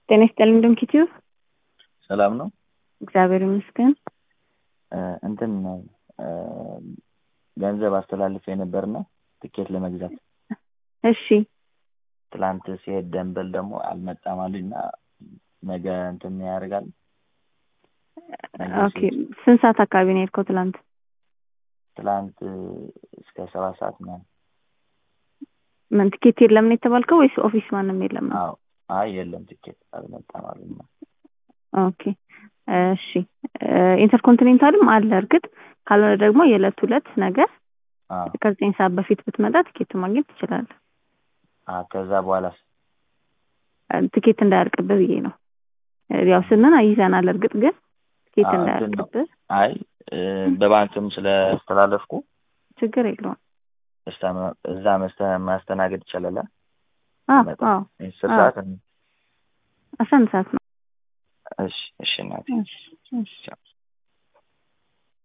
ጤና ይስጥልኝ ዶንኪቲዩ ሰላም ነው። እግዚአብሔር ይመስገን። እንትን ገንዘብ አስተላልፌ ነበርና ትኬት ለመግዛት እሺ ትላንት ሲሄድ ደንበል ደግሞ አልመጣም አሉኝ እና ነገ እንትን ያደርጋል። ነገ ኦኬ ስንት ሰዓት አካባቢ ነው የሄድከው ትላንት? ትላንት እስከ ሰባት ሰዓት ምናምን። ምን ትኬት የለም ነው የተባልከው ወይስ ኦፊስ ማንም የለም ነው? አዎ አይ የለም ትኬት አልመጣም አሉኝ። ኦኬ እሺ ኢንተርኮንቲኔንታልም አለ እርግጥ ካልሆነ ደግሞ የዕለት ሁለት ነገ አዎ ከዘጠኝ ሰዓት በፊት ብትመጣ ትኬት ማግኘት ትችላለህ። አ ከዛ በኋላስ ትኬት እንዳያልቅብህ ብዬ ነው። ያው ስንን ይዘናል እርግጥ ግን ትኬት አዎ፣ እንትን ነው። እንዳያልቅብህ አይ በባንክም ስለስተላለፍኩ ችግር የለውም። እስታ- እዛ መስተ- ማስተናገድ ይቻላል። አዎ መጣ። አዎ አስር አዎ። ሰዓት አስራ አንድ ሰዓት ነው። እሺ እሺ እናቴ እሺ እሺ ቻው።